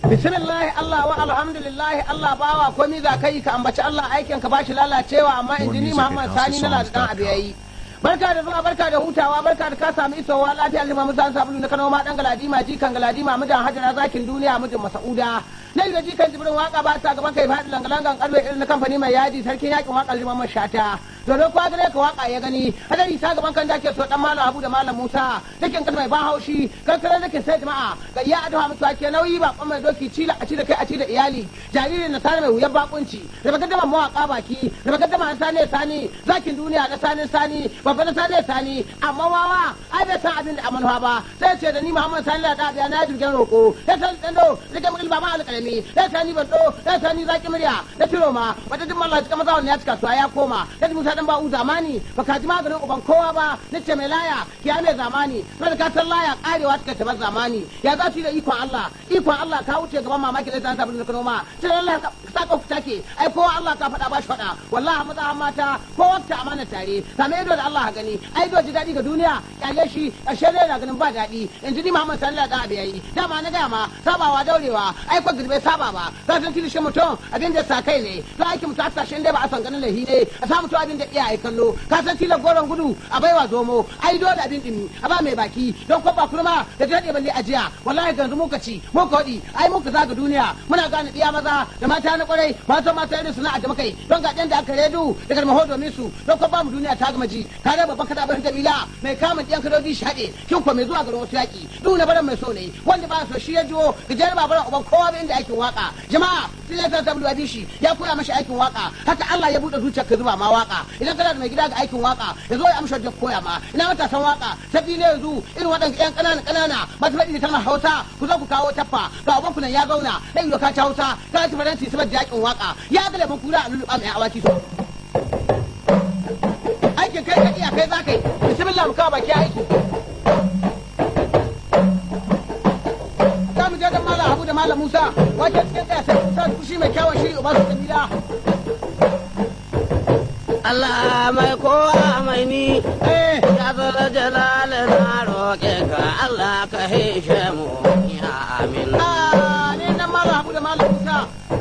bismillah Allah wa alhamdulillah Allah bawa komai za kai ka ambaci Allah aikin ka bashi lalacewa amma injini Muhammad Sani na ladan abu yayi barka da zuwa barka da hutawa barka da ka samu isowa lafiya lima musa sabulu na kano ma dan galadima jikan galadima mijin hajara zakin duniya mijin masauda nan da jikan jibrin waka ba ta gaban kai faɗi langalangan karbe irin na kamfani mai yaji sarkin yakin waka liman shata dodo kwa gare ka waka ya gani hadari ta gaban kan dake so dan malam Abu da malam Musa dakin kan mai ban haushi kankare dakin sai jama'a ga iya addu'a mutuwa ke nauyi ba kuma mai doki cila a ci da kai a ci da iyali jaririn na sani mai wuyan bakunci da baka dama mawaka baki da baka dama sani sani zakin duniya da sani sani babba na sani sani amma wawa ai bai san abin da amanuwa ba sai ce da ni Muhammad Sani da biya na jirgin roko ya san dando rike mu ba ma alƙalami ya sani ban do ya sani zaki murya da tiro ma wata duk mallah cika maza wannan ya cika su ya koma ya Musa dan ba'u zamani baka ji maganin uban kowa ba nace mai laya ya mai zamani sai ka san laya karewa take ta zamani ya za su da ikon Allah ikon Allah ka wuce gaban mamaki da ta tabbata da noma sai Allah ka saka ku take ai kowa Allah ka faɗa ba shi faɗa wallahi maza mata ko wata amana tare same ido da Allah gani ai do ji daɗi ga duniya kyale shi ƙarshe ne na ganin ba daɗi yanzu ni Muhammad sallallahu alaihi wasallam yayi dama na gaya ma sabawa daurewa ai ko girbe saba ba ka san kilishin mutum abin da sa kai ne za a ki mutu a tashin dai ba a san ganin lahi ne a samu to abin da iyaye kallo ka san tilar goron gudu a baiwa zomo ai dole abin dimi a ba mai baki don ko ba kurma da daɗe balle ajiya wallahi yanzu muka ci muka waɗi ai muka zaga duniya muna gane ɗiya maza da mata na kwarai mata mata irin suna da makai don ga da aka redu da garmaho domin su don ko ba mu duniya ta gama ji ka ga babban kada bar jamila mai kamun ɗiyan kadoji shi haɗe kin ko mai zuwa garin wasu yaƙi duk na baran mai so ne wanda ba so shi ya jiwo gajerar babaran uban kowa ba inda aikin waka jama'a sai ya ta tabbata shi ya koya mashi aikin waka haka Allah ya buɗe zuciyar ka zuba ma waka idan kana da mai gida ga aikin waka ya zo ya amsa da koya ma ina matasan waka sabbi ne yanzu irin waɗanda ƴan ƙanana ƙanana masu faɗi da kalmar Hausa ku zo ku kawo taffa ga uban nan ya zauna dan yau ka ci Hausa ka ci faranti saboda yakin waka ya ga leban kura a lulluɓa mai awaki so aikin kai ka iya kai za ka yi bismillah mu kawo baki aiki za mu je dan malam Habu da malam Musa wace cikin kaya sai Musa kushi mai kyawun shiri uba su kabila Allah mai kowa mai ni eh ya zara jalala na roƙe ka Allah ka hishe mu ya amin ah ne dan malam Habu da malam Musa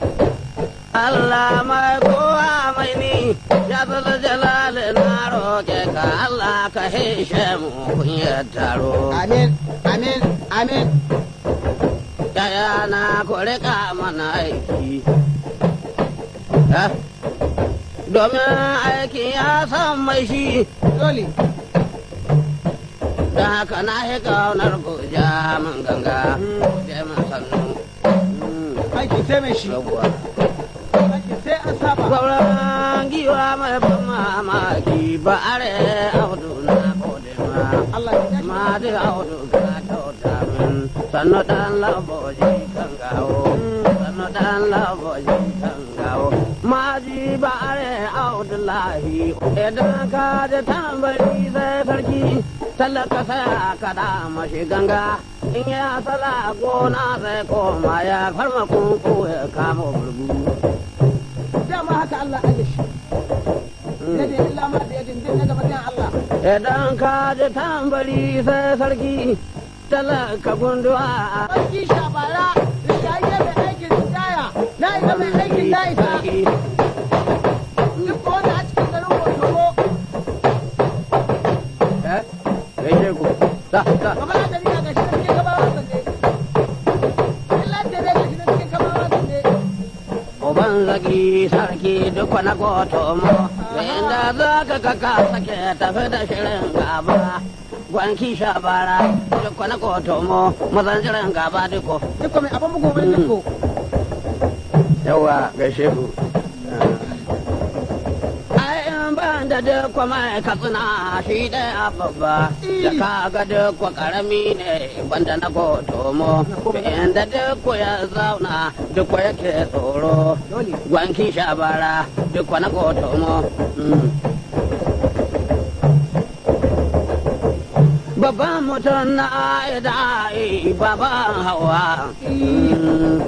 Allah mai kowa mai ni ya zara jalala na roƙe ka Allah ka hishe mu kunyar taro amin amin amin yaya na ku riƙa mana aiki Eh? domin aiki ya san mai shi dole da haka na yi ƙaunar goja min ganga je min sannu aiki sai mai shi yawwa aiki sai an saba gwauran giwa mai ban mamaki ba are audu na gode ma Allah ya tashi ma ji audu ka kyauta min sannu dan laboji kan gawo sannu dan laboji kan gawo ma ji ba are audu lahi idan ka ji tambari sai sarki talaka sai ka da mashi ganga in ya sala gona sai koma ya farma kunku ya kama burgu dama haka Allah aje shi yadda illa ma da yadda din na gaba dan Allah Idan ka ji tambari sai sarki talaka gunduwa sarki shabara da shayi mai aikin taya na isa mai aikin na isa sarki. duk wanda a cikin garin Kotomo Eh, gaishe ku. Sa, sa. gaba da riga ga shi na cikin gabawa sanne illa da dai ga shi na cikin gabawa sanne Uban zaki sarki duk wani goto mo, inda za ka kaka sake tafi da shirin gaba. Gwanki shabara duk wani goto mo, mazan shirin gaba duko. duk mai abin bugun wani duk Yawa gaishe ku. Ai in ban da duk mai katsina shi ɗaya babba, da ka ga duk karami ne banda na goto mo, inda duk ya zauna duk yake tsoro. dole Gwanki shabara duk na goto mo. Mm. Babban mutum na aida ai baban hawa. Mm.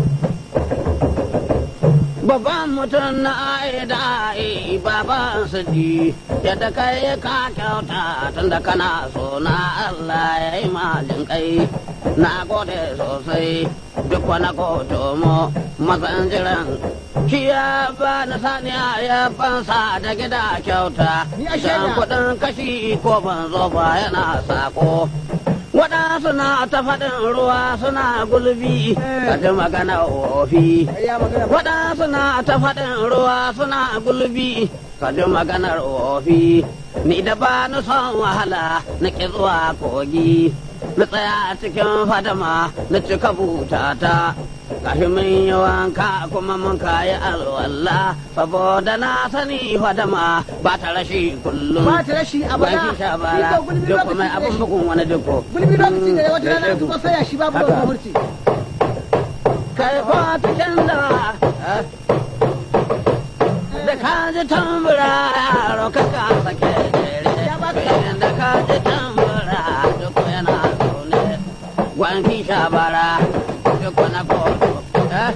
Babban mutum na aida ai baban sadi yadda kai ka kyauta tunda kana so na Allah ya yi malin kai. na gode sosai duk wani koto mu mazan jiran shi ya ba na saniya ya fansa da gida kyauta Ni a shaida. dan kuɗin kashi ko ban zo ba yana sako waɗansu na ta faɗin ruwa suna gulbi Eh. ka ji magana ofi ya magana ba waɗansu na ta faɗin ruwa suna gulbi ka ji maganar ofi ni da ba ni son wahala na ƙi zuwa kogi na tsaya cikin fadama na cika butata gashi mun yi wanka kuma mun kayi alwala saboda na sani fadama ba ta rashi kullum ba ta rashi a bana Banki sha bara Iko gulbi duk kuma lokaci abin da shi bugun wani duko gulbi lokaci da wata rana Mm, ko sai ya shi babu Haka. da murci kai ko cikin da da ka ji tambura yaro ka ka sake jere Ya baka. Bayan da ka ji tambura duk yana zaune gwanki shabara duk na koto eh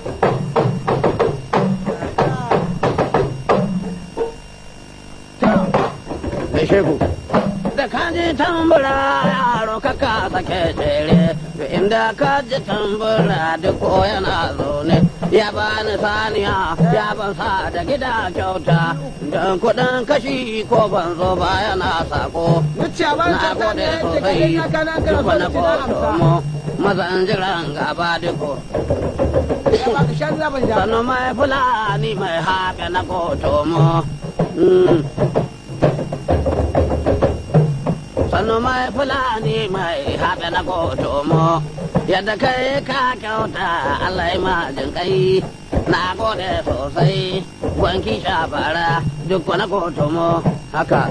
da sheku da ka ji tambura yaro ka ka sake jere inda ka ji tambura duk yana zaune ya bani saniya ya ban sa da gida kyauta don kuɗin kashi ko ban zo ba yana sako Wuce a ban na ta gode ne ce sosai kai ya kana kana duk so wani da tina amsa kotomo mazan jiran gaba duko ya ba ka shan zaban ja sannu mai fulani mai haɓe na kotomo Mm. sannu mai fulani mai haɓe na kotomo yadda kai ka kyauta Allah ya ma jin kai na gode sosai gwanki shabara duk wani kotomo haka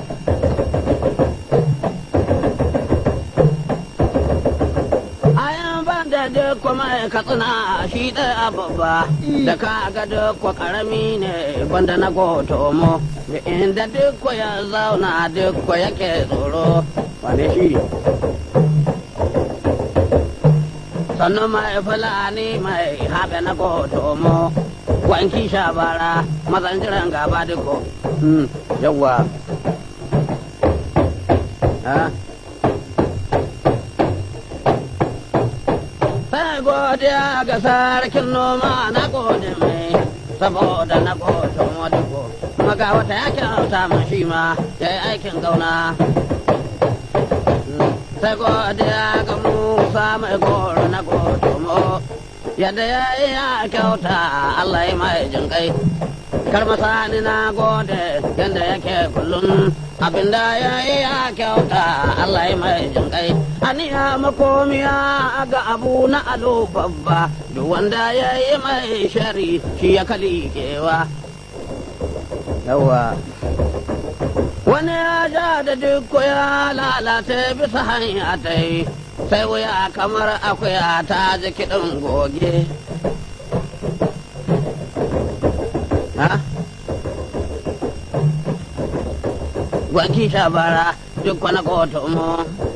ayan ban da duk mai katsina shi ɗaya babba da ka ga duk karami ne banda na gotomo da inda duk ya zauna duk yake tsoro wane shi sannu mai fulani mai haɓe na gotomo wanki shabara mazan jiran gaba duko yawwa Ah. sai godiya ga sarkin noma na gode mai saboda na gode wadugo maga wata ya kyauta ma shi ma ya yi aikin gauna sai godiya ga musa mai goro na gode mo yadda ya yi ya kyauta allah ya mai jinkai karmasani na gode yadda yake kullum abinda ya yi ya kyauta Allah ya mai jinkai aniya makomiya ga abu na alo babba duk wanda ya yi mai shari shi ya kalikewa yawa wani ya ja da duk ya lalata bisa hanya ta yi sai wuya kamar akuya ta ji kiɗin goge ha? gwanki shabara duk wani kotu mu.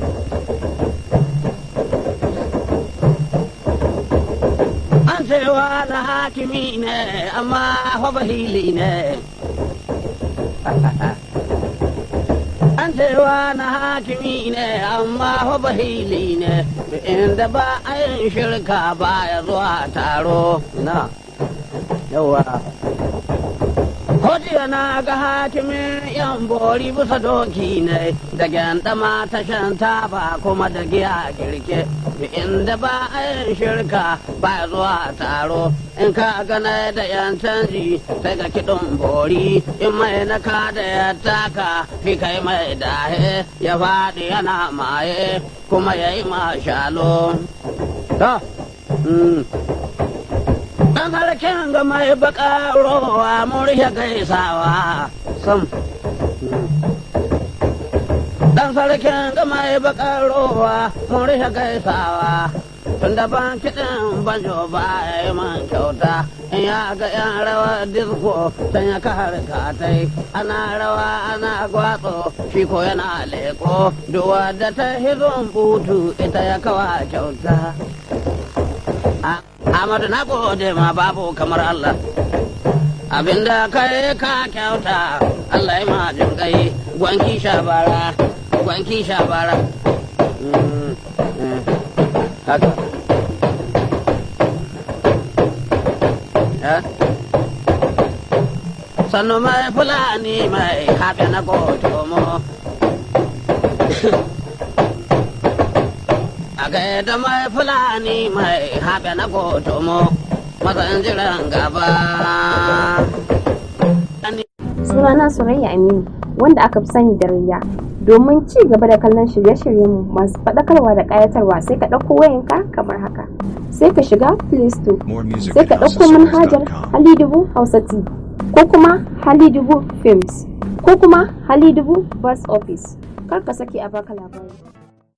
An cewa na hakimi ne, amma fa bahili ne. An cewa na hakimi ne, amma fa bahili ne. Inda ba a yin shirka ba ya zuwa taro. Na, yawa. Hojiya na ga hakimin yan bori bisa doki ne da gyandama ta shan taba kuma da giya girke inda ba a yin shirka ba zuwa taro in ka gana da yan canji sai ga kiɗin bori in mai na ka da ya taka fi kai mai dahe ya faɗi yana maye kuma ya yi mashalo. Ta, Dan sarkin ga mai baka rowa mun rike gaisawa sam. Dan sarkin ga mai baka rowa mun rike gaisawa. Tun da ban kiɗin banjo ba ya yi man kyauta in ya ga yan rawa disko can ya kare katai ana rawa ana gwatso shi ko yana leko duwa da ta hizon butu ita ya kawa kyauta. Amadu na gode ma babu kamar Allah. Abinda kai ka kyauta Allah ya majin kai gwanki shabara, gwanki shabara. haka Eh? sannu mai fulani mai haɓe na gotomo a gaida mai fulani mai haɓe na gotomo mazan jiran gaba sunana Surayya Aminu wanda aka fi sani da Rayya. Domin ci gaba da kallon shirye-shiryenmu masu faɗakarwa da ƙayatarwa sai ka ɗauko wayanka kamar haka. Sai ka shiga Play Store, More music sai at ka ɗauko manhajar houseofsongs.com. Halidubu Hausa TV, ko kuma Halidubu Films, ko kuma Halidubu Bus Office. Kar ka sake a baka labari.